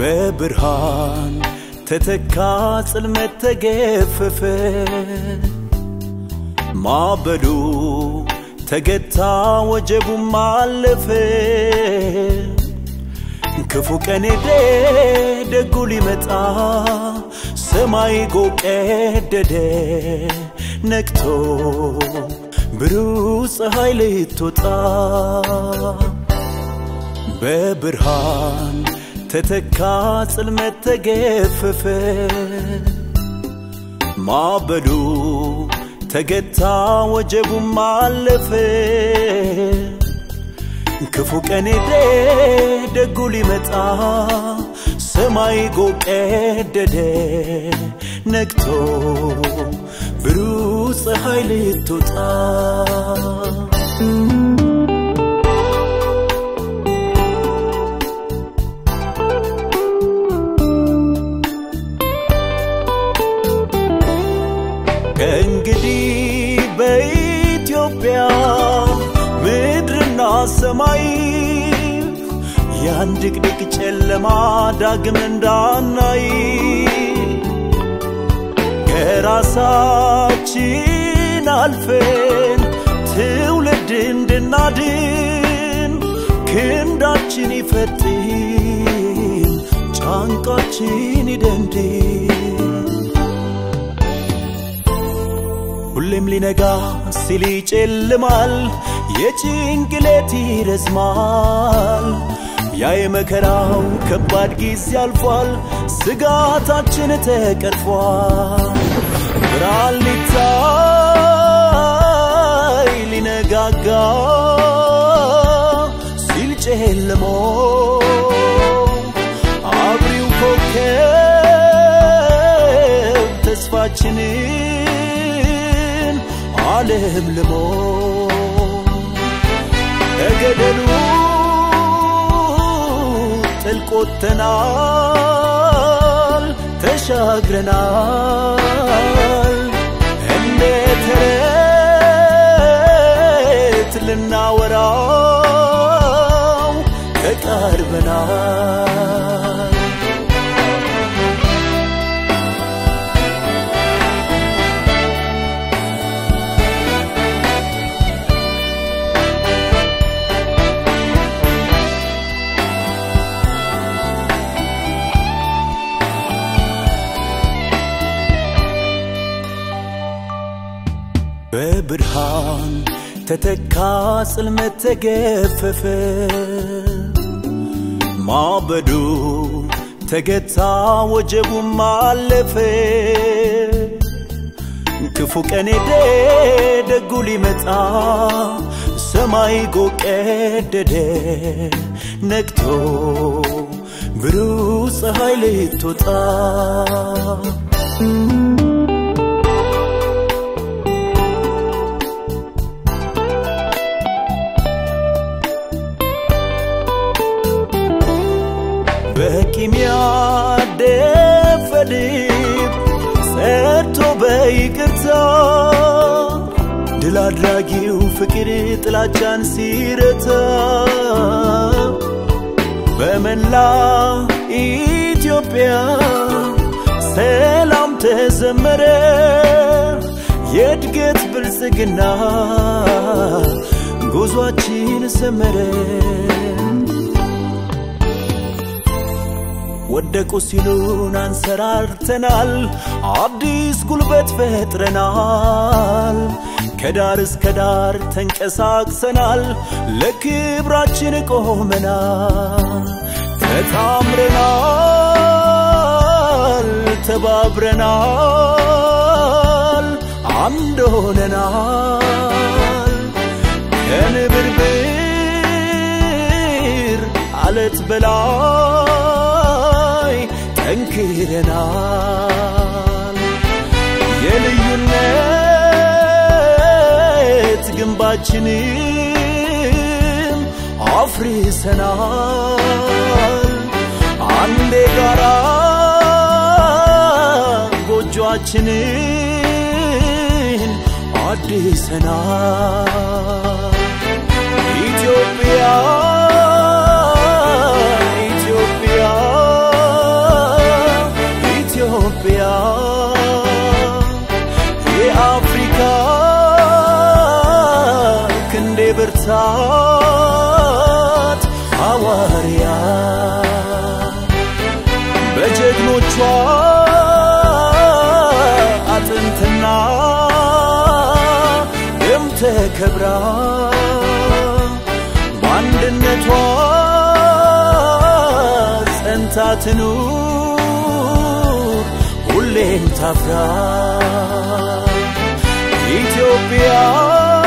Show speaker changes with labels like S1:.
S1: በብርሃን ተተካ ጽልመት ተገፈፈ ማበዱ ተገታ ወጀቡም አለፈ ክፉ ቀን ሄደ ደጉ ሊመጣ ሰማይ ጎ ቀደደ ነግቶ ብሩህ ፀሐይ ልትወጣ በብርሃን ተተካ ጽልመት ተገፈፈ ማበዱ ተገታ ወጀቡም አለፈ ክፉ ቀን ሄደ ደጉ ሊመጣ ሰማይ ጎ ቀደደ ነግቶ ብሩህ ፀሐይ ልትወጣ ከእንግዲህ በኢትዮጵያ ምድርና ሰማይ ያን ድቅድቅ ጨለማ ዳግም እንዳናይ ከራሳችን አልፈን ትውልድ እንድናድን ክንዳችን ይፈጥን ጫንቃችን ይደንድን ሁሌም ሊነጋ ሲል ይጨልማል፣ የጭንቅሌት ይረዝማል። ያ የመከራው ከባድ ጊዜ አልፏል፣ ስጋታችን ተቀርፏል። ብርሃን ሊታይ ሊነጋጋ ሲል ጨልሞ አብሪው ኮከብ ተስፋችንን ዓለም ልሞ ከገደሉ ጥልቆተናል ተሻግረናል እንደ ተረት ልናወራው ተቃርበናል በብርሃን ተተካ ጽልመት ተገፈፈ ማበዱ ተገታ ወጀቡም አለፈ ክፉ ቀን ሄደ ደጉ ሊመጣ ሰማይ ጎ ቀደደ ነግቶ ብሩህ ፀሐይ ልትወጣ በቂም ያደፈ ልብ ጸድቶ በይቅርታ ድል አድራጊው ፍቅር ጥላቻን ሲረታ በመላ ኢትዮጵያ ሰላም ተዘመረ የእድገት ብልጽግና ጉዟችን ሰመረ ወደቁ ሲሉን አንሰራርተናል፣ አዲስ ጉልበት ፈጥረናል። ከዳር እስከ ዳር ተንቀሳቅሰናል፣ ለክብራችን ቆመናል። ተታምረናል፣ ተባብረናል፣ አንድ ሆነናል። ከንብርብር አለት በላይ ጠንክረናል። የልዩነት ግንባችንም አፍርሰናል። አንዴ ጋራ ጎጆአችንን አድሰናል። ኢትዮጵያ ኢትዮጵያ አጥንትና ደም ተከብራ በአንድነቷ ጸንታ ትኑር ሁሌም ታፍራ ኢትዮጵያ